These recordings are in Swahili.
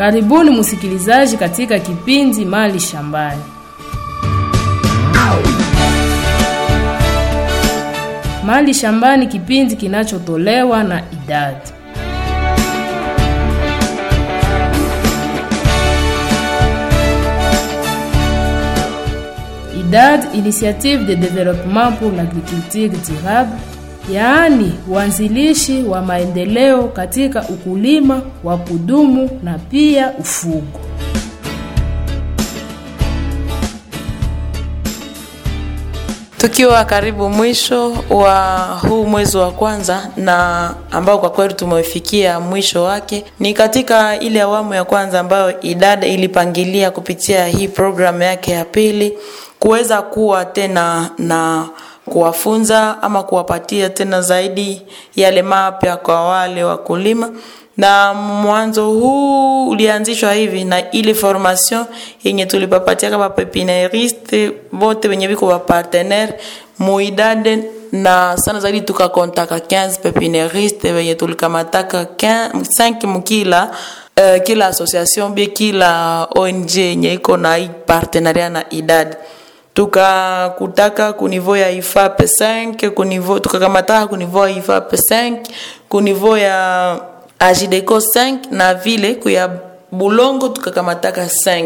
Karibuni msikilizaji katika kipindi Mali Shambani. Mali Shambani, kipindi kinachotolewa na idadi IDAD, Initiative de Développement pour l'Agriculture Durable, yaani uanzilishi wa maendeleo katika ukulima wa kudumu na pia ufugo. Tukiwa karibu mwisho wa huu mwezi wa kwanza na ambao kwa kweli tumefikia mwisho wake, ni katika ile awamu ya kwanza ambayo idada ilipangilia kupitia hii programu yake ya pili kuweza kuwa tena na kuwafunza ama kuwapatia tena zaidi yale mapya kwa wale wakulima na mwanzo huu ulianzishwa hivi na ile formation yenye tulipapatia kama pepinieriste bote wenye viko wa partenaire muidade na sana zaidi tukakontaka 15 pepinieriste wenye tulikamataka 5 mkila uh, kila association bie kila ONG yenye iko na hii partenaria na idadi tukakutaka kunivo ya IFAP 5 kunivo tukakamataka kunivo ya IFAP 5 kunivo ya ajideco 5 na vile kuya bulongo tukakamataka 5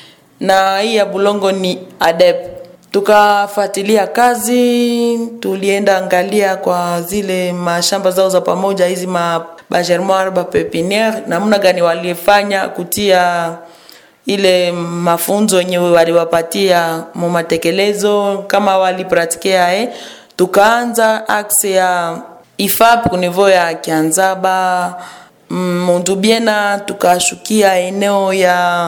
na hii ya bulongo ni adep tukafuatilia kazi tulienda angalia kwa zile mashamba zao za pamoja hizi ma bagermoire bapepiniere namna gani walifanya kutia ile mafunzo yenyewe waliwapatia mu matekelezo kama walipratikeya eh. tukaanza axe ya ifap kunivo ya kianzaba mundubiena tukashukia eneo ya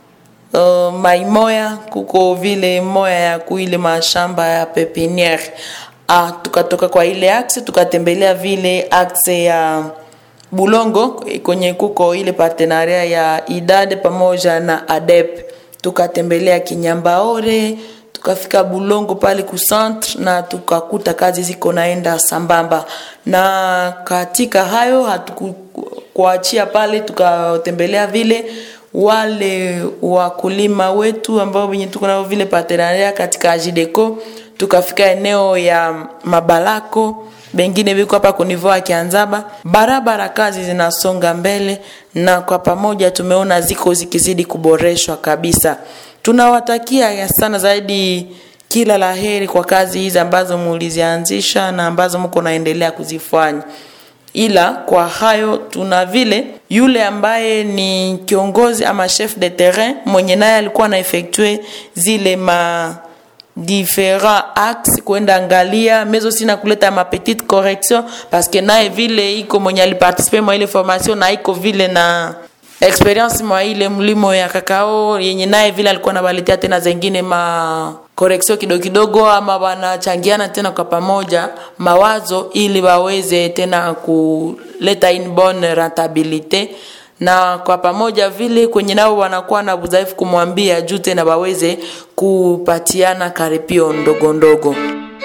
uh, maimoya kuko vile moya ya kuile mashamba ya pepiniere ah, tukatoka kwa ile axe tukatembelea vile axe ya bulongo kwenye kuko ile partenaria ya idade pamoja na adep tukatembelea kinyambaore tukafika bulongo pale kucentre na tukakuta kazi ziko naenda sambamba na katika hayo hatukuachia pale tukatembelea vile wale wakulima wetu ambao wenye tuko nao vile partenaria katika ajideco tukafika eneo ya mabalako bengine biko hapa kunivoa kianzaba barabara kazi zinasonga mbele na kwa pamoja tumeona ziko zikizidi kuboreshwa kabisa tunawatakia sana zaidi kila laheri kwa kazi hizi ambazo mulizianzisha na ambazo mko naendelea kuzifanya ila kwa hayo tuna vile yule ambaye ni kiongozi ama chef de terrain mwenye naye alikuwa na effectue zile ma différents axes kwenda angalia mezo sina kuleta ma petite correction parce que naye vile iko mwenye aliparticipe mwa ile formation na iko vile na experience mwa ile mlimo ya kakao yenye naye vile alikuwa nabaletea tena zengine ma correction kidogo kidogo ama wanachangiana tena kwa pamoja mawazo ili waweze tena kuleta une bonne rentabilité na kwa pamoja vile kwenye nao wanakuwa na udhaifu kumwambia juu tena waweze kupatiana karipio ndogo ndogo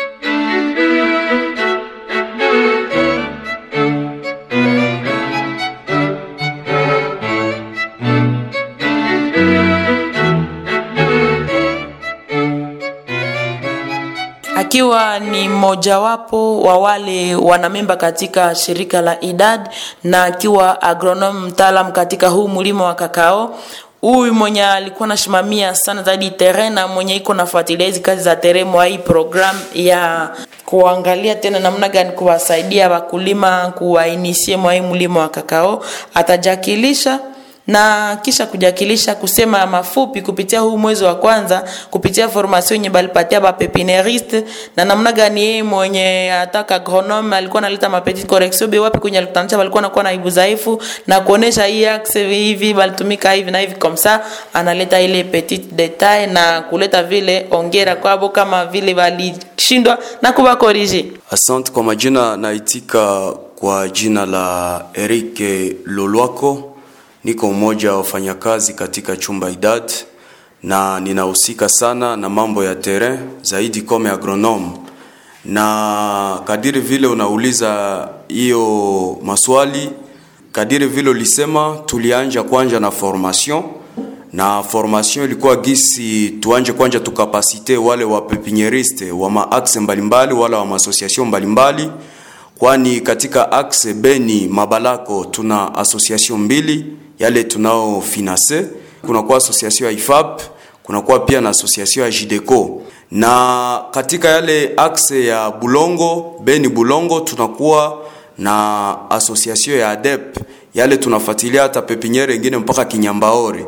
akiwa ni mmojawapo wa wale wanamemba katika shirika la idad na akiwa agronom mtaalam katika huu mlimo wa kakao huyu mwenye alikuwa nasimamia sana zaidi terrain na mwenye iko nafuatilia hizi kazi za terrain mwa hii program ya kuangalia tena namna gani kuwasaidia wakulima kuwainisie mwa hii mlimo wa kakao atajakilisha na kisha kujakilisha kusema mafupi kupitia huu mwezi wa kwanza kupitia formation yenye balipatia bapepinieriste na namna gani yeye mwenye ataka agronome alikuwa analeta mapetit correction be wapi kwenye alikutanisha walikuwa nakuwa na ibu dhaifu na kuonesha hii axe hivi balitumika hivi na hivi komsa analeta ile petit detail na kuleta vile ongera kwabo kama vile walishindwa na kubakorije asante kwa majina naitika kwa jina la Eric Lolwako niko mmoja wa wafanyakazi katika chumba idad na ninahusika sana na mambo ya terrain zaidi kome agronome na kadiri vile unauliza hiyo maswali kadiri vile ulisema, tulianja kwanja na formation na formation ilikuwa gisi tuanje kwanja tukapasite wale wa pepinieriste wa maaxe mbalimbali wala wa maasociation mbalimbali, kwani katika axe Beni Mabalako tuna association mbili yale tunao finance, kunakuwa association ya IFAP, kunakuwa pia na association ya JIDECO na katika yale axe ya Bulongo Beni Bulongo tunakuwa na association ya ADEP yale tunafuatilia hata pepiniere ingine mpaka Kinyambaore,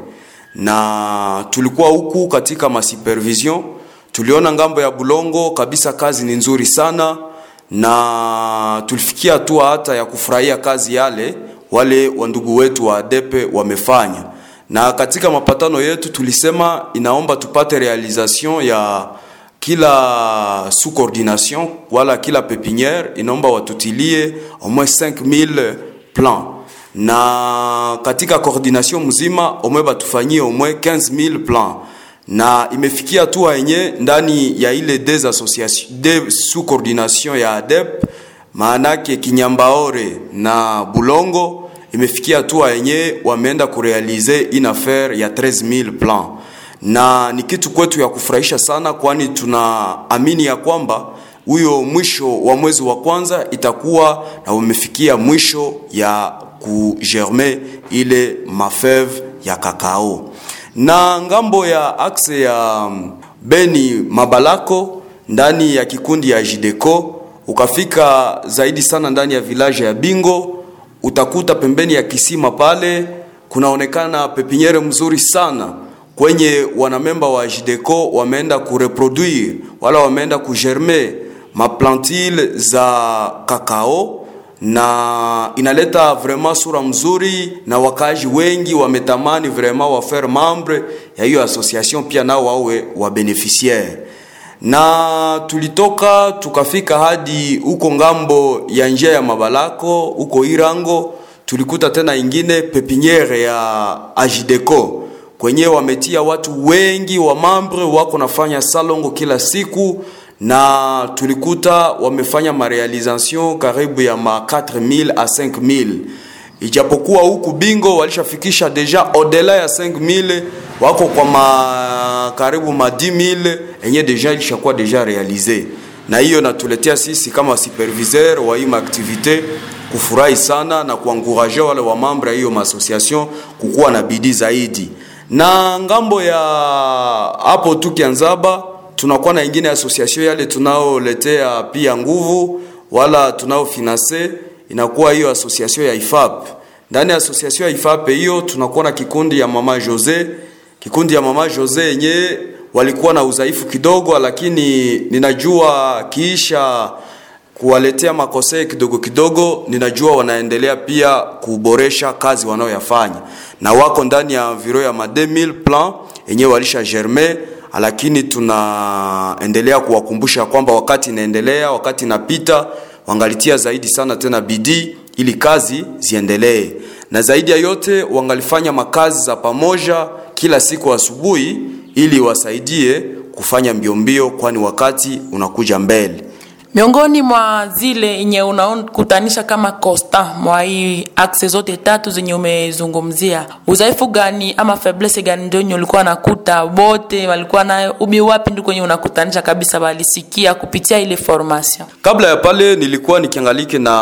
na tulikuwa huku katika masupervision, tuliona ngambo ya Bulongo kabisa kazi ni nzuri sana, na tulifikia hatua hata ya kufurahia kazi yale wale wandugu wetu wa ADEP wamefanya, na katika mapatano yetu tulisema inaomba tupate realisation ya kila sous coordination wala kila pepiniere inaomba watutilie au moins 5000 plan na katika coordination mzima au moins batufanyie au moins 15000 plan na imefikia hatua yenye ndani ya ile des associations des sous coordination ya ADEP maanake Kinyambaore na Bulongo imefikia hatua yenye wameenda kurealize une affaire ya 13000 plan na ni kitu kwetu ya kufurahisha sana, kwani tunaamini ya kwamba huyo mwisho wa mwezi wa kwanza itakuwa na umefikia mwisho ya kugerme ile mafeve ya kakao. Na ngambo ya axe ya Beni Mabalako ndani ya kikundi ya Jideco, ukafika zaidi sana ndani ya village ya Bingo, utakuta pembeni ya kisima pale kunaonekana pepiniere mzuri sana kwenye wanamemba wa Jideco wameenda kureproduire wala wameenda kugerme maplantile za kakao, na inaleta vraiment sura mzuri, na wakaji wengi wametamani vraiment wafaire membre ya hiyo association, pia nao wawe wa beneficiaire. Na tulitoka tukafika hadi huko ngambo ya njia ya Mabalako huko Irango, tulikuta tena ingine pepiniere ya Ajideco kwenye wametia watu wengi wa mambre wako nafanya salongo kila siku, na tulikuta wamefanya marealisation karibu ya ma 4000 a 5000 ijapokuwa huku bingo walishafikisha deja odela ya 5000 wako kwa ma karibu ma 10000 enye deja ilishakuwa deja realize, na hiyo natuletea sisi kama superviseur wa hii activite kufurahi sana na kuanguraje wale wa mambre ya hiyo association kukuwa na bidii zaidi na ngambo ya hapo tu Kianzaba tunakuwa na ingine association yale tunaoletea pia nguvu wala tunaofinanse inakuwa hiyo association ya IFAP. Ndani ya association ya IFAP hiyo tunakuwa na kikundi ya mama Jose, kikundi ya mama Jose yenye walikuwa na udhaifu kidogo, lakini ninajua kiisha kuwaletea makosea kidogo kidogo, ninajua wanaendelea pia kuboresha kazi wanaoyafanya, na wako ndani ya viro ya ma 2000 plan yenye walisha germe, lakini tunaendelea kuwakumbusha kwamba wakati inaendelea, wakati inapita, wangalitia zaidi sana tena bidii ili kazi ziendelee, na zaidi ya yote wangalifanya makazi za pamoja kila siku asubuhi, ili wasaidie kufanya mbio mbio, kwani wakati unakuja mbele. Miongoni mwa zile yenye unaokutanisha kama costa mwa hii axe zote tatu zenye umezungumzia, udhaifu gani ama faiblesse gani ndio yenye ulikuwa nakuta wote walikuwa nayo, ubi wapi ndio kwenye unakutanisha kabisa walisikia kupitia ile formation? Kabla ya pale nilikuwa nikiangalike na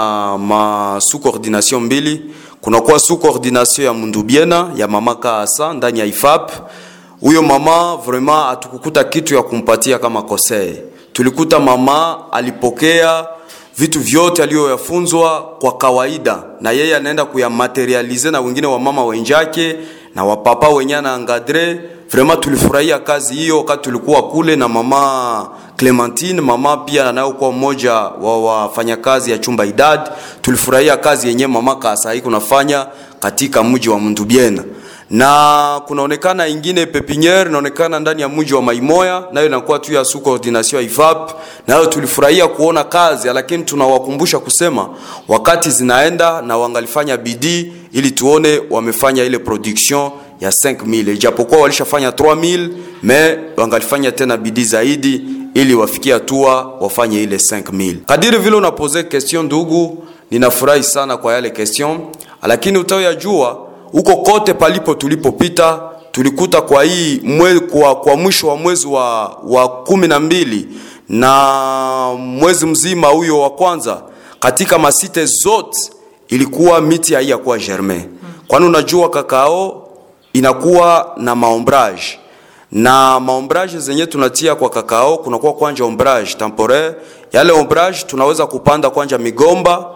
ma sous coordination mbili. Kunakuwa sous coordination ya Mundubiena ya mama Kaasa ndani ya IFAP. Huyo mama vraiment hatukukuta kitu ya kumpatia kama kosee tulikuta mama alipokea vitu vyote aliyoyafunzwa kwa kawaida, na yeye anaenda kuyamaterialize na wengine wa mama wenjake na wapapa wenye na angadre. Vraiment tulifurahia kazi hiyo wakati tulikuwa kule na mama Clementine, mama pia anayokuwa mmoja wa wafanyakazi ya chumba idad. Tulifurahia kazi yenye mama Kasai kunafanya katika mji wa Mundubiena na kunaonekana ingine pepiniere inaonekana ndani ya mji wa Maimoya, nayo inakuwa tu ya sous coordination ya IVAP. Nayo tulifurahia kuona kazi, lakini tunawakumbusha kusema wakati zinaenda na wangalifanya bidii ili tuone wamefanya ile production ya 5000 ijapokuwa walishafanya 3000 me wangalifanya tena bidii zaidi ili wafikie hatua wafanye ile 5000. Kadiri vile unapoze question ndugu, ninafurahi sana kwa yale question lakini utayoyajua huko kote palipo tulipopita tulikuta kwa hii mwe, kwa, kwa mwisho wa mwezi wa, wa kumi na mbili na mwezi mzima huyo wa kwanza katika masite zote ilikuwa miti haiyakuwa germain kwani unajua kakao inakuwa na maombrage na maombrage zenye tunatia kwa kakao kunakuwa kwanja ombrage temporaire yale ombrage tunaweza kupanda kwanja migomba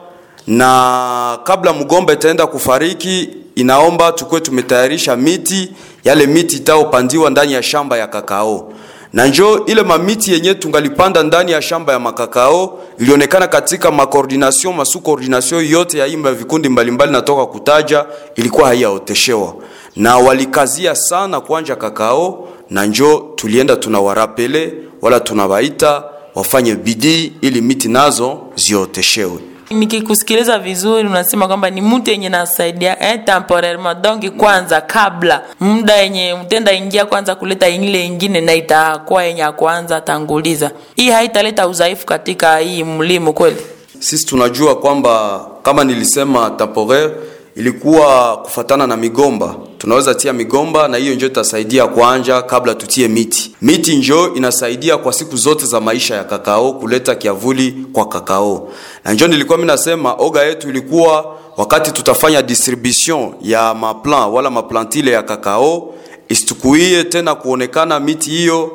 na kabla mgomba itaenda kufariki inaomba tukuwe tumetayarisha miti yale miti itaopandiwa ndani ya shamba ya kakao na njo ile mamiti yenye tungalipanda ndani ya shamba ya makakao ilionekana katika makoordination masu koordination yote ya imba vikundi mbalimbali natoka kutaja ilikuwa haiyaoteshewa na walikazia sana kwanja kakao na njo tulienda tunawarapele wala tunawaita wafanye bidii ili miti nazo zioteshewe nikikusikiliza vizuri unasema kwamba ni mtu yenye nasaidia eh, temporairement donc kwanza kabla muda yenye mtenda ingia kwanza kuleta ile ingine na itakuwa yenye ya kwanza tanguliza hii haitaleta udhaifu katika hii mlimo kweli sisi tunajua kwamba kama nilisema temporaire ilikuwa kufatana na migomba tunaweza tia migomba na hiyo njo itasaidia kwanja kabla tutie miti miti njo inasaidia kwa siku zote za maisha ya kakao kuleta kiavuli kwa kakao na njo nilikuwa mi nasema oga yetu ilikuwa wakati tutafanya distribution ya maplan wala maplantile ya kakao isitukuie tena kuonekana miti hiyo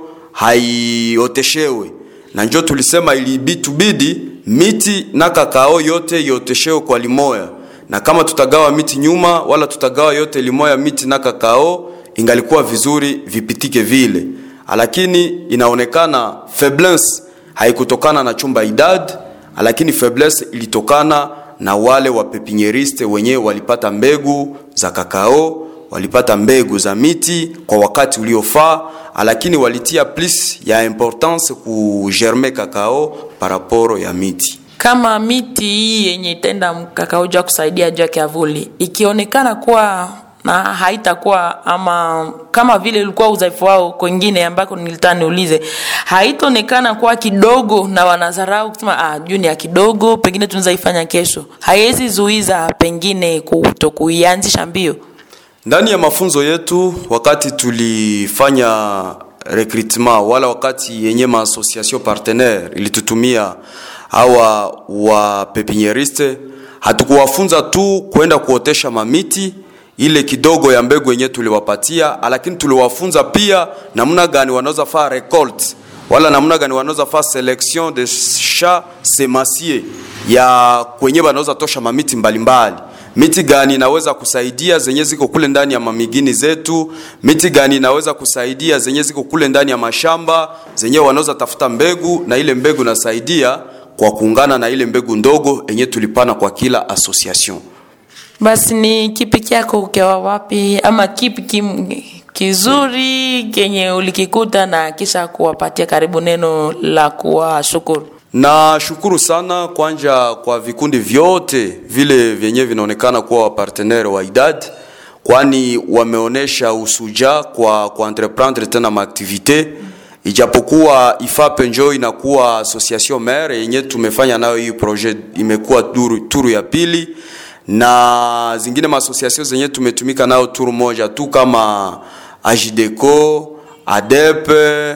haioteshewe na njo tulisema ilibitubidi miti na kakao yote ioteshewe kwa limoya na kama tutagawa miti nyuma wala tutagawa yote limoya miti na kakao ingalikuwa vizuri vipitike vile lakini inaonekana faiblesse haikutokana na chumba idad lakini faiblesse ilitokana na wale wa pepinieriste wenyewe walipata mbegu za kakao walipata mbegu za miti kwa wakati uliofaa lakini walitia plus ya importance ku germe kakao paraporo ya miti kama miti hii yenye itenda kakao juu ya kusaidia juu ya kiavuli ikionekana kuwa na haitakuwa ama kama vile ilikuwa udhaifu wao kwengine ambako nilitaka niulize haitaonekana kuwa kidogo na wanadharau kusema ah, juu ni ya kidogo pengine tunaweza ifanya kesho haiwezi zuiza pengine kutokuianzisha mbio ndani ya mafunzo yetu wakati tulifanya recrutement wala wakati yenye maassociation partenaire ilitutumia hawa wa pepinieriste hatukuwafunza tu kwenda kuotesha mamiti ile kidogo ya mbegu yenyewe tuliwapatia lakini tuliwafunza pia namna gani wanaweza faa recolte wala namna gani wanaweza faa selection de chat semacier ya kwenye wanaweza tosha mamiti mbalimbali mbali miti gani inaweza kusaidia zenye ziko kule ndani ya mamigini zetu miti gani inaweza kusaidia zenye ziko kule ndani ya mashamba zenye wanaweza tafuta mbegu na ile mbegu nasaidia kwa kuungana na ile mbegu ndogo yenye tulipana kwa kila association basi ni kipi kyako ukiwa wapi ama kipi kim, kizuri kenye ulikikuta na kisha kuwapatia karibu neno la kuwashukuru na shukuru sana kwanja kwa vikundi vyote vile vyenye vinaonekana kuwa wapartenere wa idad kwani wameonyesha usuja kwa kuentreprendre tena maaktivite ijapokuwa ifape njo inakuwa association mare yenye tumefanya nayo hii projet imekuwa turu, turu ya pili na zingine maasociation zenye tumetumika nayo turu moja tu kama ajideco adepe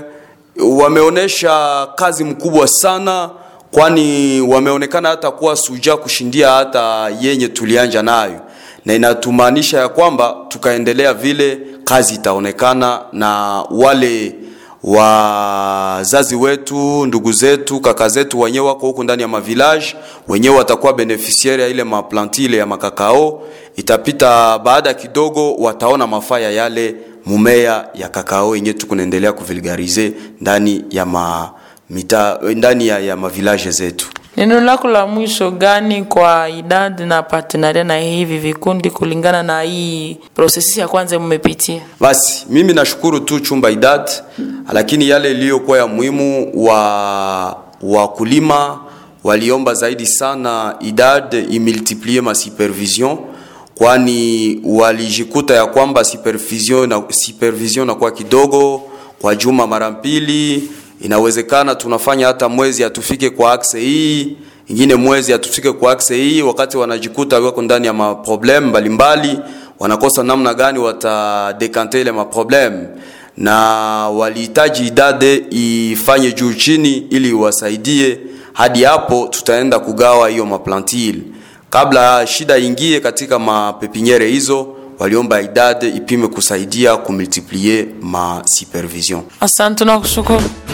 wameonyesha kazi mkubwa sana kwani wameonekana hata kuwa suja kushindia hata yenye tulianja nayo na inatumaanisha ya kwamba tukaendelea vile kazi itaonekana na wale wazazi wetu ndugu zetu kaka zetu wenyewe wako huku ndani ya mavilage wenyewe watakuwa beneficiaire ya ile maplantile ya makakao itapita baada kidogo wataona mafaa ya yale mumea ya kakao yenye tukunaendelea kuvulgarize ndani ya ma, mita, ndani ya, ya mavilage zetu neno lako la mwisho gani kwa idadi na partenaria na hivi vikundi kulingana na hii prosesi ya kwanza mmepitia basi mimi nashukuru tu chumba idad lakini yale iliyokuwa ya muhimu wa wakulima waliomba zaidi sana idad imultiplie ma supervision kwani walijikuta ya kwamba supervision na, supervision nakuwa kidogo kwa juma mara mbili inawezekana tunafanya hata mwezi hatufike kwa akse hii ingine mwezi hatufike kwa akse hii, wakati wanajikuta wako ndani ya maproblem mbalimbali, wanakosa namna gani watadekante ile maproblem, na walihitaji idade ifanye juu chini ili iwasaidie. Hadi hapo tutaenda kugawa hiyo maplantile kabla shida ingie katika mapepiniere hizo waliomba idade ipime kusaidia kumultiplie ma supervision. Asante na kushukuru.